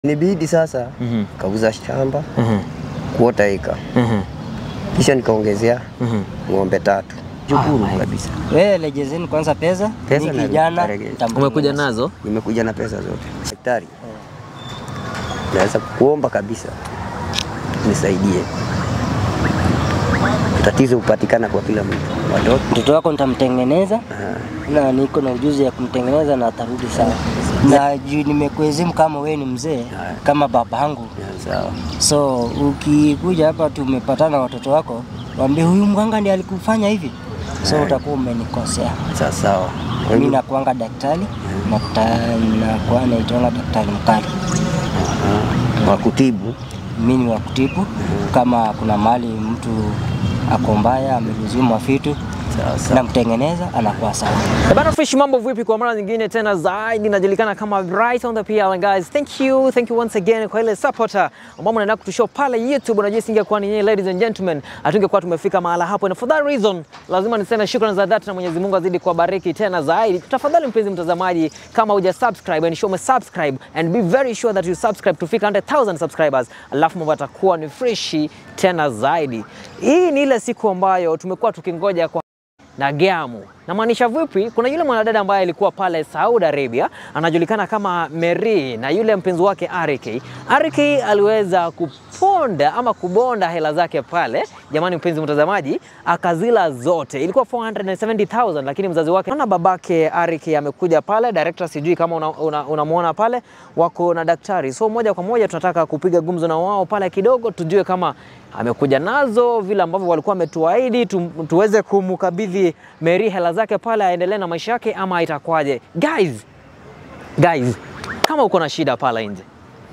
Nibidi sasa Mhm. kauza shamba Mhm. kuota eka, Mhm. kisha nikaongezea Mhm. ng'ombe tatu. Shukuru my- kabisa, Wewe legezeni kwanza pesa, Pesa ni na- kijana narege- nitamtengeneza. Umekuja nazo? nimekuja na pesa zote. Daktari, naweza kuomba kabisa nisaidie, tatizo hupatikana kwa kila mtu. Watoto Mtoto wako nitamtengeneza ah, na niko na ujuzi ya kumtengeneza na atarudi sawa. Na juu nimekuezimu kama wewe ni mzee Haya. kama baba yangu, ya, sawa so ukikuja hapa tumepatana na watoto wako, waambie huyu mganga ndiye alikufanya hivi, so Haya. utakuwa umenikosea. sawa sawa. Kwa Mimi hivyo- nakuanga daktari na nakuwa naitwanga daktari mkali. ah, wa kutibu Mimi ni wa kutibu, kama kuna mahali mtu ako mbaya ameluziwa vitu sawa sawa. namtengeneza anakuwa sawa. Eh, Bana Fresh, mambo vipi? Kwa mara nyingine tena zaidi najulikana kama Bright on the PL and guys, thank you, thank you once again kwa ile supporter ambao mnaendelea kutushow pale YouTube. Unajua isingekuwa ni nyinyi ladies and gentlemen, hatungekuwa tumefika mahala hapo, and for that reason lazima niseme shukrani za dhati na Mwenyezi Mungu azidi kuwabariki tena zaidi. Tafadhali mpenzi mtazamaji, kama huja subscribe and show me subscribe and be very sure that you subscribe tufika 100,000 subscribers, alafu mambo yatakuwa ni freshi tena zaidi. Hii ni ile siku ambayo tumekuwa tukingoja kwa na Gamu. Namaanisha vipi? Kuna yule mwanadada ambaye alikuwa pale Saudi Arabia anajulikana kama Mary na yule mpenzi wake Arike. Arike aliweza kuponda ama kubonda hela zake pale, jamani mpenzi mtazamaji, akazila zote. Ilikuwa 470,000 lakini mzazi wake na babake Arike amekuja pale, director sijui kama unamuona una, una pale, wako na daktari. So moja kwa moja tunataka kupiga gumzo na wao pale kidogo, tujue kama amekuja nazo vile ambavyo walikuwa wametuahidi tu, tuweze kumkabidhi Mary hela zake pale aendelee na maisha yake ama itakuwaje? Guys, guys, kama uko na shida pale nje,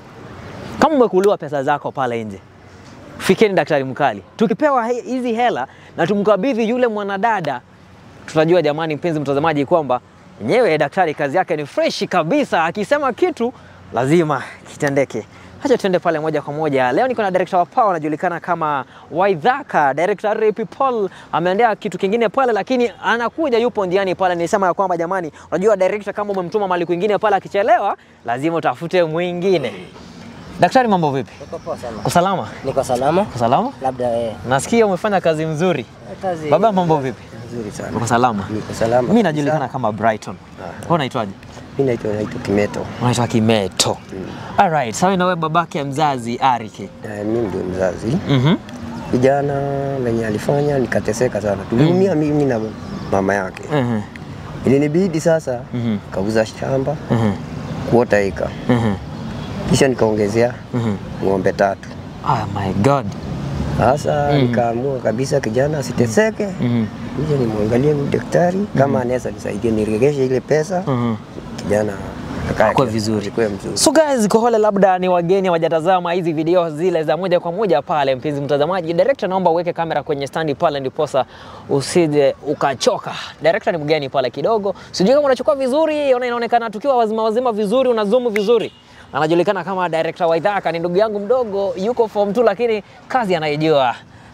kama umekuliwa pesa zako pale nje, fikeni daktari mkali. Tukipewa he- hizi hela na tumkabidhi yule mwanadada, tutajua jamani, mpenzi mtazamaji, kwamba yenyewe daktari kazi yake ni freshi kabisa, akisema kitu lazima kitendeke. Acha tuende pale moja kwa moja. Leo niko na director wa Power anajulikana kama Waidhaka. Director Ray Paul ameendea kitu kingine pale, lakini anakuja, yupo njiani pale. Nilisema ya kwamba jamani, unajua director kama umemtuma mali kwingine pale, akichelewa lazima utafute mwingine. Daktari, mambo vipi? Niko poa sana. Uko salama? Niko salama, Uko salama? labda eh, Nasikia umefanya kazi mzuri. kazi Baba, mambo vipi? Nzuri sana. Uko salama? Niko salama. Mimi najulikana kama Brighton. Wewe unaitwaje? Mimi naitwa naitwa Kimeto. Unaitwa Kimeto. Alright, sawa na wewe babake mzazi Arike. Eh, mimi ndio mzazi. Mhm. Kijana venye alifanya nikateseka sana, tuliumia mimi na mama yake. Mhm. Ilinibidi sasa Mhm. kauza shamba Mhm. kuota eka, Mhm. kisha nikaongezea Mhm. ng'ombe tatu. Oh my god. Sasa nikaamua kabisa kijana asiteseke, Mhm. nije nimwangalie huyu daktari kama anaweza nisaidia niregeshe ile pesa, Mhm. kijana akae Akue vizuri. akue mzuri. So guys, kwa wale labda ni wageni hawajatazama hizi video zile za moja kwa moja pale, mpenzi mtazamaji, director naomba uweke kamera kwenye standi pale, ndiposa usije ukachoka. Director ni mgeni pale kidogo, sijui kama unachukua vizuri, ona inaonekana tukiwa wazima wazima vizuri, una zoom vizuri. Anajulikana kama director Waithaka, ni ndugu yangu mdogo, yuko form 2 lakini kazi anaijua.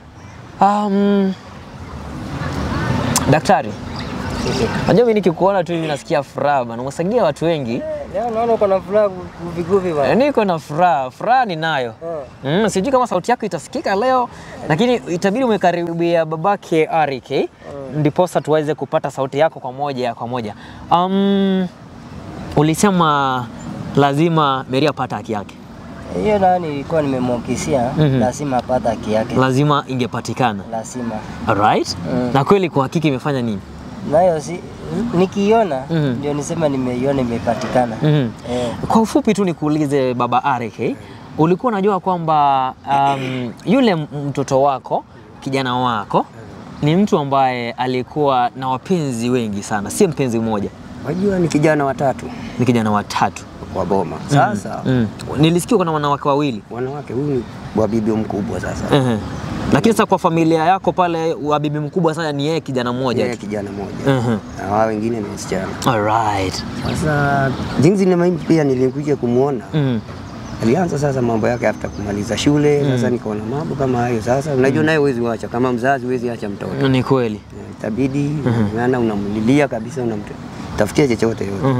Um, daktari, najua mimi nikikuona tu hivi nasikia furaha bana, umesaidia watu wengi. Leo naona uko na furaha viguvi Eh, bwana. Niko na furaha, furaha ninayo. Mm, sijui kama sauti yako itasikika leo, lakini itabidi umekaribia babake Arike ndiposa tuweze kupata sauti yako kwa moja kwa moja. Um, ulisema lazima Mary apate haki yake, Hiyo nani nilikuwa nimemwakisia, Mhm. lazima apata haki yake, lazima ingepatikana. lazima Alright? Mm. Na kweli kwa hakika imefanya nini? nayo si nikiiona Mhm. ndio nisema nimeiona imepatikana. Mhm. Eh, Kwa ufupi tu nikuulize baba Arike, ulikuwa unajua kwamba um, yule m- mtoto wako kijana wako ni mtu ambaye alikuwa na wapenzi wengi sana, si mpenzi mmoja, Wajua ni kijana watatu ni kijana watatu. wa boma. Sasa Mm. Nilisikia kuna wanawake wawili. wanawake, huyu ni wa bibi mkubwa sasa, Ehe. Lakini sasa kwa familia yako pale wa bibi mkubwa sana ni yeye kijana mmoja yeye tu. kijana mmoja Ehe. na wao wengine ni wasichana. Alright. Sasa jinsi na mimi pia nilikuja kumwona Mm. alianza sasa mambo yake after kumaliza shule. Sasa nikaona mambo kama hayo. Sasa unajua naye huwezi wacha, kama mzazi huwezi acha mtoto, Ni kweli. Eh, itabidi maana unamlilia kabisa, unamtafutia chochote yote. Mhm.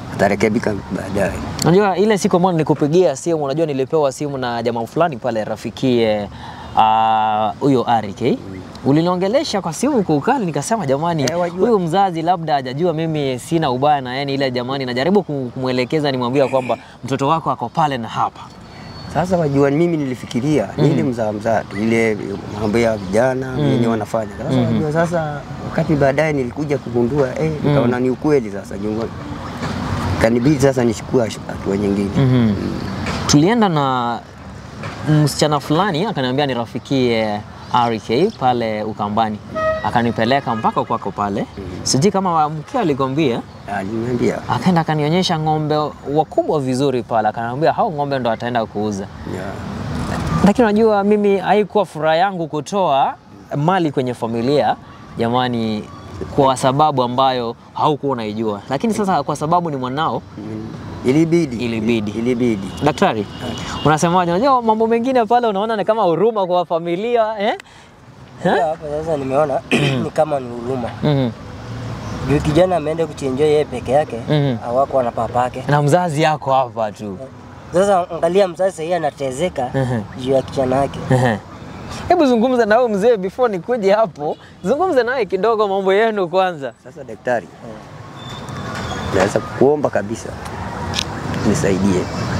atarekebika baadaye. Unajua ile siku ambayo nilikupigia simu, unajua nilipewa simu na jamaa fulani pale rafikie ah, huyo uh, Arik eh? Uliniongelesha kwa simu kwa ukali, nikasema jamani, Eh, wajua. huyu mzazi labda hajajua mimi sina ubaya na yani, ile jamani, najaribu kum- kumwelekeza, nimwambia kwamba mtoto wako ako pale na hapa. Sasa wajua, mimi nilifikiria ni ile mzaa mzaa tu ile mambo ya vijana wenye wanafanya. Sasa wajua, sasa wakati baadaye nilikuja kugundua eh, nikaona ni ukweli sasa, jungo kanibidi sasa nichukue hatua nyingine. Mhm. Tulienda na msichana fulani akaniambia nirafikie RK pale Ukambani, akanipeleka mpaka kwako pale. Sijui kama mkeo alikwambia, Aliniambia akaenda akanionyesha ng'ombe wakubwa vizuri pale, akaniambia hao ng'ombe ndo ataenda kuuza. ya, Lakini unajua mimi haikuwa furaha yangu kutoa mali kwenye familia jamani, kwa sababu ambayo haukuwa unaijua, lakini sasa kwa sababu ni mwanao mm, ilibidi Ilibidi. ilibidi Daktari, unasemaje? Unajua mambo mengine pale unaona ni kama huruma kwa familia eh? Pia hapa sasa nimeona ni kama ni huruma Mhm. juu kijana ameenda kuchenjia yeye peke yake Mhm. hawako na papake. Na mzazi yako hapa tu. Sasa angalia mzazi sahii anatezeka Mhm. juu ya kijana yake. Ehe. Hebu zungumza na huyu mzee before nikuje hapo, zungumza naye kidogo mambo yenu kwanza. Sasa daktari, naweza kuomba kabisa nisaidie.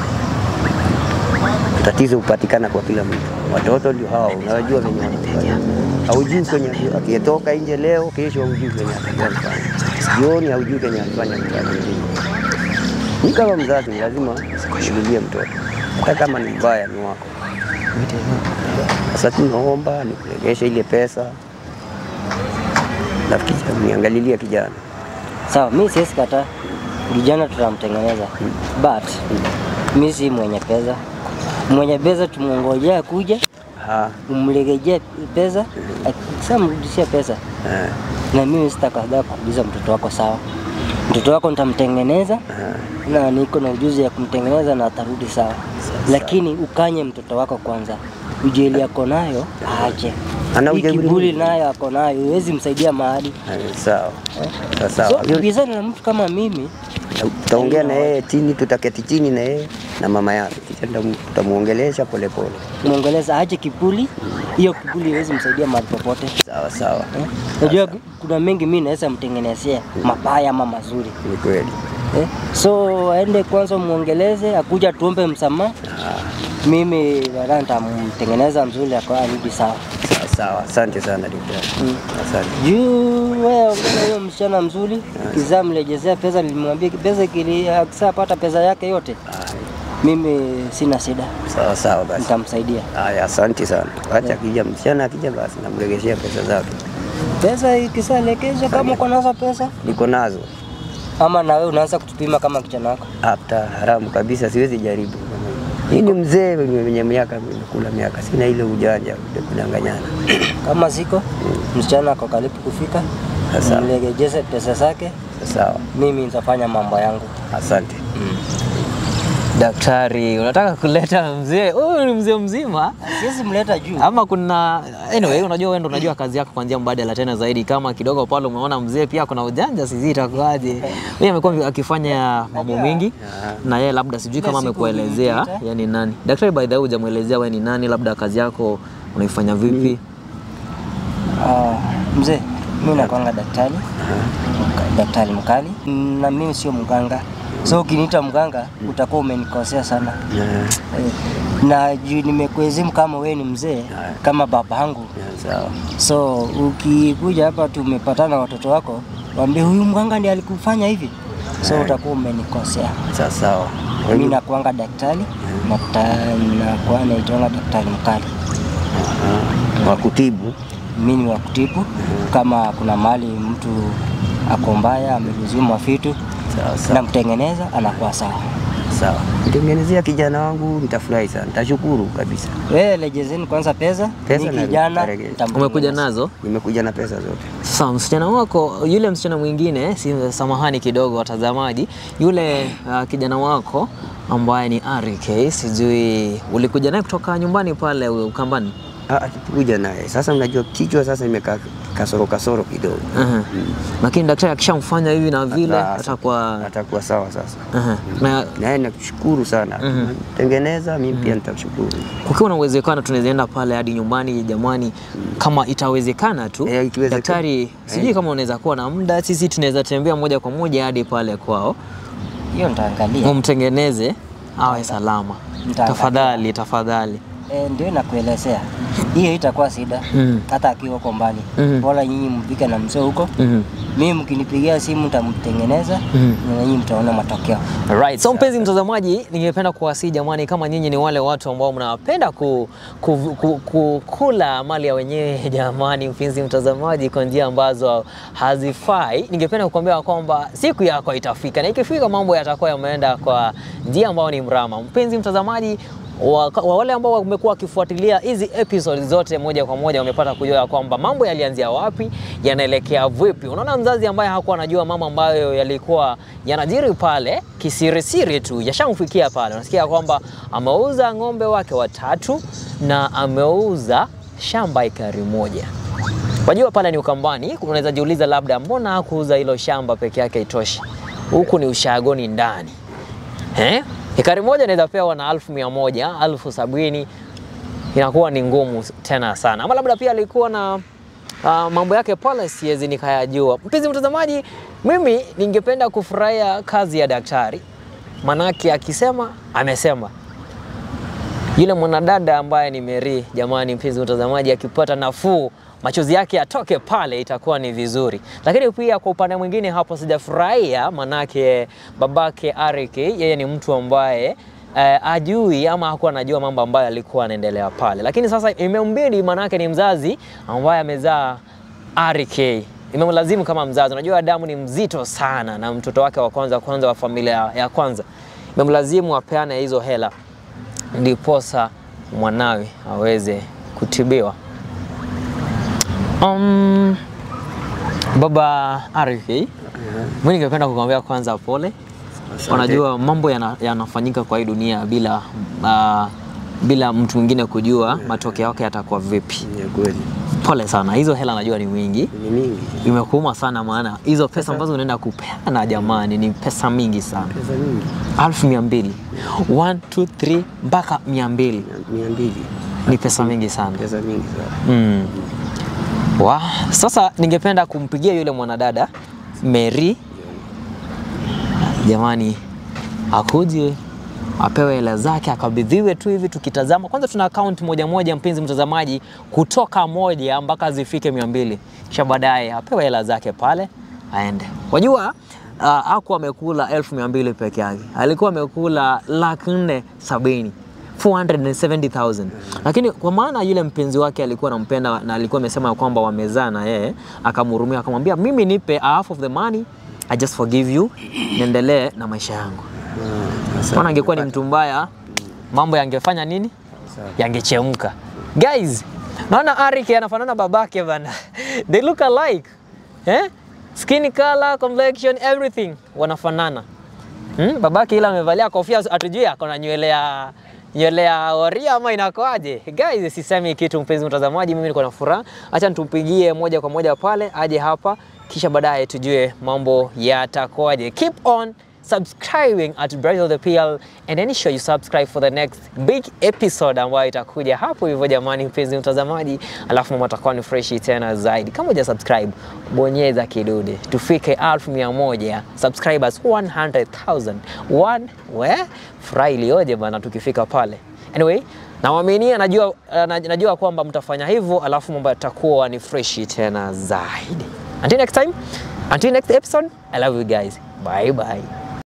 Tatizo hupatikana kwa kila mtu, watoto ndio hao, unawajua venye wanafanya. Haujui kwenye akitoka nje leo, kesho haujui kwenye atakuwa mfanya, jioni haujui kwenye alifanya mfanya mwingine. Ni kama mzazi, ni lazima kushughulia mtoto, hata kama ni mbaya, ni wako. Sasa tunaomba nikuregeshe ile pesa, nafikiri niangalilie kijana Sawa, mi siwezi kataa kijana tutamtengeneza, but mi si mwenye pesa. Mwenye pesa tumngojea kuja Ah, umlegejea pesa, akisha mrudishia pesa, eh, na mimi sitakataa kurudisha mtoto wako. Sawa, mtoto wako nitamtengeneza eh. na niko na ujuzi ya kumtengeneza na atarudi sawa, lakini ukanye mtoto wako kwanza. Ujeli ako nayo aache, Ana hii ujeuri kiburi mwingi. nayo ako nayo, huwezi msaidia mahali. Eh, Sawa Sawa, So sawa. Hiyo- ukibizana na mtu kama mimi Tutaongea na yeye chini, tutaketi chini na yeye na mama yake, kisha tutam- tutamuongelesha polepole. mwongeleza aache kiburi. Hiyo kiburi haiwezi msaidia mahali popote. Sawa sawa, Eh? Unajua kuna mengi mimi naweza mtengenezea mabaya ama mazuri ni kweli. eh? So aende kwanza muongeleze, akuja tuombe msamaha. Mimi baadaye nitamtengeneza mzuri akawa arudi sawa. Sawa sawa, asante sana daktari, Mm. asante. Juu wewe ongea huyo msichana mzuri, kizaa mrejezea pesa, nilimwambia pesa kili akishapata pesa yake yote, mimi sina shida, Sawa sawa, basi nitamsaidia. haya, asante sana. Acha akija msichana akija, basi namregeshea pesa zake, Pesa ikishaelekezwa, kama uko nazo pesa, niko nazo. ama na wewe unaanza kutupima kama kijana wako. Hata haramu kabisa, siwezi jaribu. Hii ni mzee mwenye miaka, nimekula miaka, sina ile ujanja ya kudanganyana. Kama ziko msichana ako karibu kufika, Sasa. mlegejeze pesa zake, Sawa, mimi nitafanya mambo yangu. asante. Daktari, unataka kuleta mzee huyu ni mzee mzima Siwezi mleta juu. ama kuna anyway, unajua wewe ndo unajua kazi yako kwa njia mbadala tena zaidi. Kama kidogo pale umeona mzee pia kuna ujanja, sijui itakuwaje. Mimi amekuwa akifanya mambo mengi na yeye, labda sijui kama siku amekuelezea ulipita. yeye ni nani. Daktari, by the way, hujamuelezea wewe ni nani, labda kazi yako unaifanya vipi? Ah, mzee, mimi nakwanga daktari Mka- daktari mkali, na mimi sio mganga, so ukiniita mganga utakuwa umenikosea sana Eh, eh, na juu nimekuezimu kama wewe ni mzee kama babangu, Sawa. so ukikuja hapa tumepatana watoto wako, waambie huyu mganga ndiye alikufanya hivi, so utakuwa umenikosea. Sawa sawa. Mimi nakuanga daktari na ta- nakuwa naitwanga daktari mkali. Ah, wa kutibu. mimi ni wa kutibu. Kama kuna mahali mtu ako mbaya ameluzima vitu, Sawa sawa. namtengeneza anakuwa sawa. Sawa. Nitengenezea kijana wangu nitafurahi sana. Nitashukuru kabisa. Wewe lejezeni kwanza pesa, Pesa ni na- kijana nitarejea. nitamtengeneza. Umekuja nazo? Nimekuja na pesa zote. Sasa msichana wako yule msichana mwingine, si samahani kidogo watazamaji, yule uh, kijana wako ambaye ni RK, sijui ulikuja naye kutoka nyumbani pale Ukambani? Ah, Akikuja naye sasa, unajua kichwa sasa imekaa kasoro kasoro kidogo, Aha. Lakini daktari akishamfanya hivi na vile Sasa, atakuwa atakuwa sawa sasa. Aha. na Naye nakushukuru sana, tengeneza mimi pia nitakushukuru. kukiwa na uwezekano tunaweza enda pale hadi nyumbani jamani, kama itawezekana tu. Eh, ikiwezekana. Daktari, sijui kama unaweza kuwa na muda, sisi tunaweza tembea moja kwa moja hadi pale kwao, Hiyo nitaangalia. umtengeneze awe salama. Nitaangalia. Tafadhali, tafadhali. E, ndio nakuelezea, hiyo itakuwa shida Mm. hata akiwa huko mbali. Mhm. Bora nyinyi mpike na mzee huko, Mhm. mimi mkinipigia simu nitamtengeneza Mhm. na nyinyi mtaona matokeo. Right. So mpenzi mtazamaji, ningependa kuwasihi jamani, kama nyinyi ni wale watu ambao mnapenda ku, ku, ku, ku, kula mali ya wenyewe jamani, mpenzi mtazamaji, kwa njia ambazo hazifai, ningependa kukwambia kwamba siku yako itafika, na ikifika mambo yatakuwa yameenda kwa njia ambayo ni mrama. Mpenzi mtazamaji, wa, wa wale ambao wamekuwa wakifuatilia hizi episode zote moja kwa moja wamepata kujua ya kwamba mambo yalianzia wapi, yanaelekea vipi. Unaona, mzazi ambaye hakuwa anajua mambo ambayo yalikuwa yanajiri pale kisirisiri tu yashamfikia pale. Unasikia kwamba ameuza ng'ombe wake watatu na ameuza shamba ekari moja. Wajua pale ni Ukambani, unaweza jiuliza labda mbona hakuuza hilo shamba peke yake itoshi? Huku ni ushagoni ndani eh? Ekari moja inaweza pewa na alfu mia moja alfu sabini inakuwa ni ngumu tena sana, ama labda pia alikuwa na uh, mambo yake pale, siwezi nikayajua. Mpenzi mtazamaji, mimi ningependa kufurahia kazi ya daktari, manake akisema amesema. Yule mwanadada ambaye ni Mary, jamani, mpenzi mtazamaji, akipata nafuu machozi yake yatoke pale, itakuwa ni vizuri. Lakini pia kwa upande mwingine hapo sijafurahia, manake babake Arik yeye ni mtu ambaye eh, ajui ama hakuwa anajua mambo ambayo alikuwa anaendelea pale, lakini sasa imembidi, manake ni mzazi ambaye amezaa Arik imemlazimu kama mzazi. Unajua damu ni mzito sana, na mtoto wake wa kwanza kwanza wa familia ya kwanza imemlazimu apeane hizo hela ndiposa mwanawe aweze kutibiwa. Um, baba Arif, mimi ningependa kukwambia kwanza pole. Asante. Unajua mambo yana- yanafanyika kwa hii dunia bila uh, bila mtu mwingine kujua matokeo yake yatakuwa vipi. Ni kweli, Pole sana, hizo hela najua ni mingi, ni mingi, imekuuma sana, maana hizo pesa ambazo unaenda kupeana jamani, ni pesa mingi sana, pesa mingi, alfu mia mbili one two three mpaka mia mbili mia mbili, ni pesa mingi sana. pesa mingi sana. Mm. Wa, sasa ningependa kumpigia yule mwanadada Mary, jamani, akuje apewe hela zake akabidhiwe tu hivi. Tukitazama kwanza, tuna akaunti moja moja, mpenzi mtazamaji, kutoka moja mpaka zifike mia mbili, kisha baadaye apewe hela zake pale aende. Wajua uh, aku amekula elfu mia mbili peke yake, alikuwa amekula laki nne sabini 470,000 lakini kwa maana yule mpenzi wake alikuwa anampenda na alikuwa amesema kwamba wamezaa na yeye, akamhurumia akamwambia, mimi nipe half of the money, I just forgive you, niendelee na maisha yangu. Ah, asante. Maana angekuwa ni mtu mbaya, mambo yangefanya nini? Asante. Yangechemka. Guys, naona Arik anafanana babake bana. They look alike. Eh? Skin color, complexion, everything wanafanana. Hmm? Babake ila amevalia kofia atujui ako na nywele ya nywele ya oria ama inakoaje? Guys, sisemi kitu mpenzi mtazamaji, mimi niko na furaha. Acha nitumpigie moja kwa moja pale aje hapa kisha baadaye tujue mambo yatakoaje. Keep on subscribing at Bright of the PL and then sure you subscribe for the next big episode ambayo itakuja hapo hivyo jamani, mpenzi mtazamaji, alafu mambo atakuwa ni freshi tena zaidi. Kama huja subscribe, bonyeza kidude tufike elfu mia moja subscribers 100,000 one we furaha ilioje bana tukifika pale. Anyway, nawaaminia, najua, uh, najua kwamba mtafanya hivyo, alafu mambo yatakuwa ni freshi tena zaidi. Until next time, until next episode, I love you guys. Bye bye.